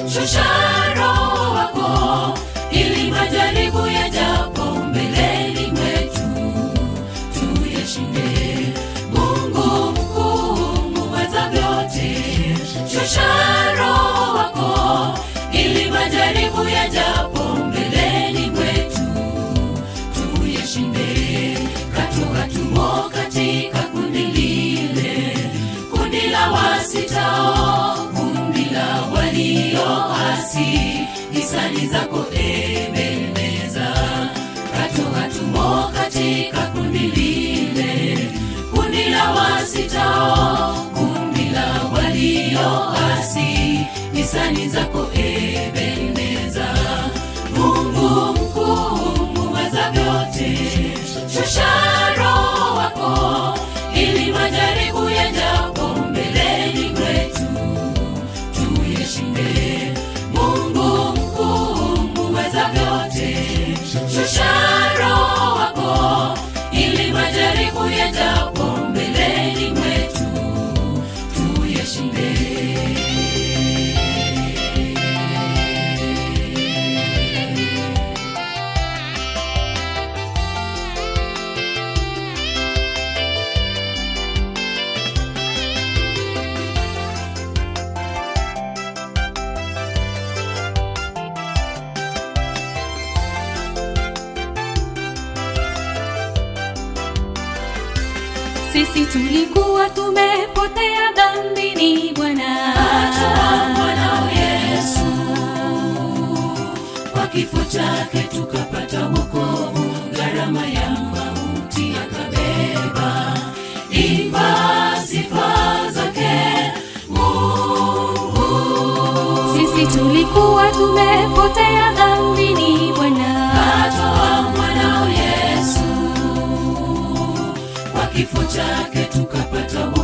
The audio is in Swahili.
shusha roho wako ili majaribu yajapo mbeleni mwetu tuyashinde mungu mkuu muweza vyote shusha roho wako ili majaribu yajapo mbeleni mwetu tuyashinde katoka tumo katika kundi lile kundi la wasitao kundi la walioasi hisani zako ebeneza katoka tumo katika kundi lile kundi la wasitao kundi la walioasi hisani zako ebeneza mungu mkuu muweza vyote shusha roho wako ili majaribu yajapo mbeleni mwetu tuyashinde mungu mkuu muweza vyote shusha roho wako ili majaribu yajapo mbeleni mwetu tuyashinde sisi tulikuwa tumepotea dhambini bwana Atoa mwanao Yesu kwa kifo chake tukapata wokovu, gharama ya mauti akabeba. Imba sifa zake Mungu. sisi tulikuwa tumepotea dhambini bwana Atoa mwanao Yesu kwa kifo chake tukapata wokovu,